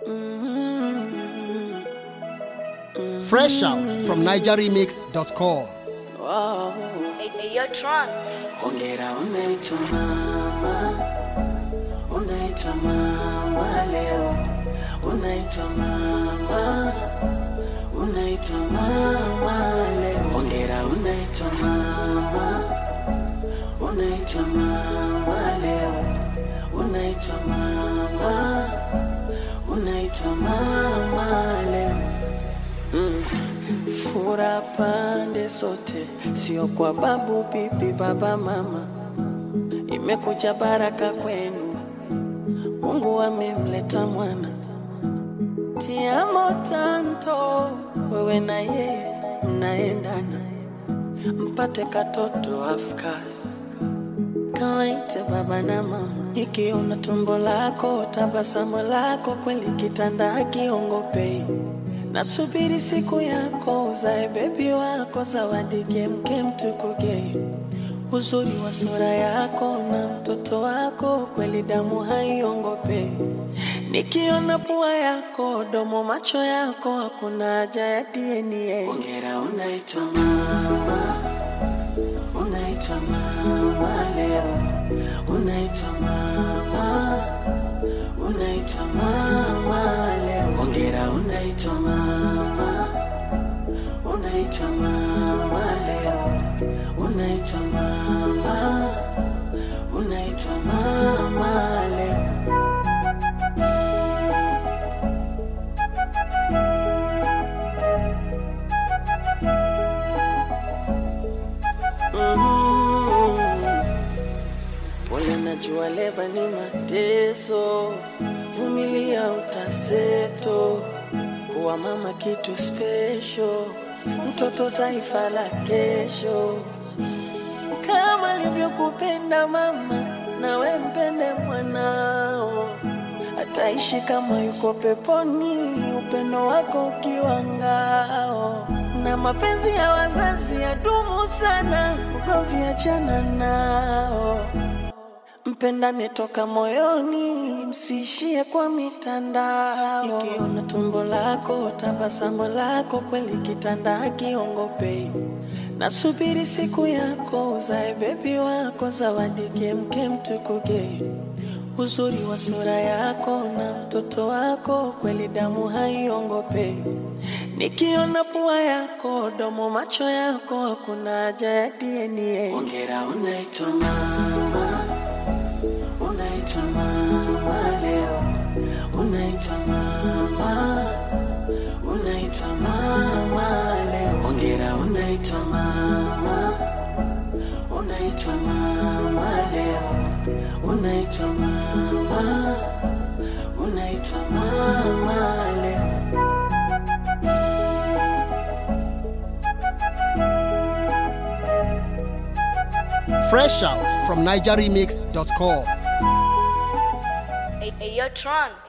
Fresh out from NigerRemix.com. Hey, hey, yo, Tron. Hongera unaitwa mama, unaitwa mama leo, unaitwa mama, unaitwa mama leo. Hongera unaitwa mama, unaitwa mama leo, unaitwa mama, unaitwa mama leo. Mm. Fura pande zote, sio kwa babu, bibi, baba, mama. Imekuja baraka kwenu, Mungu amemleta mwana. Tiamo tanto, wewe na yeye mnaendana, mpate katoto afkas kawaite baba na mama. Nikiona tumbo lako, tabasamu lako, kweli kitanda hakiongopei Nasubiri siku yako uzae bebi wako, zawadi kemkem tukugei, uzuri wa sura yako na mtoto wako, kweli damu haiongopei. Nikiona pua yako, domo, macho yako, hakuna haja ya DNA. Ongera, unaitwa mama, unaitwa mama leo, unaitwa mama unaitwa mama leo. Ongera, unaitwa mama, unaitwa mama leo, unaitwa mama, unaitwa mama leo. Pole, najua leba ni mateso, vumilia utaseto. Kuwa mama kitu special, mtoto taifa la kesho. Kama alivyokupenda mama, nawe mpende mwanao, ataishi kama yuko peponi, upendo wako ukiwa ngao. Na mapenzi ya wazazi yadumu sana, ugomvi achana nao. Mpendane toka moyoni, msiishie kwa mitandao. Nikiona tumbo lako, tabasamu lako, kweli kitanda hakiongopei. Nasubiri siku yako, uzae bebi wako, zawadi kemkem tukugei. Uzuri wa sura yako na mtoto wako, kweli damu haiongopei. Nikiona pua yako, domo, macho yako, hakuna haja ya DNA. Ongera, unaitwa mama unaitwa mama leo, unaitwa mama, unaitwa mama leo. Ongera, unaitwa mama, unaitwa mama leo, unaitwa mama, unaitwa mama leo. Fresh out from NigerRemix.com. Hey, hey, yo, Tron.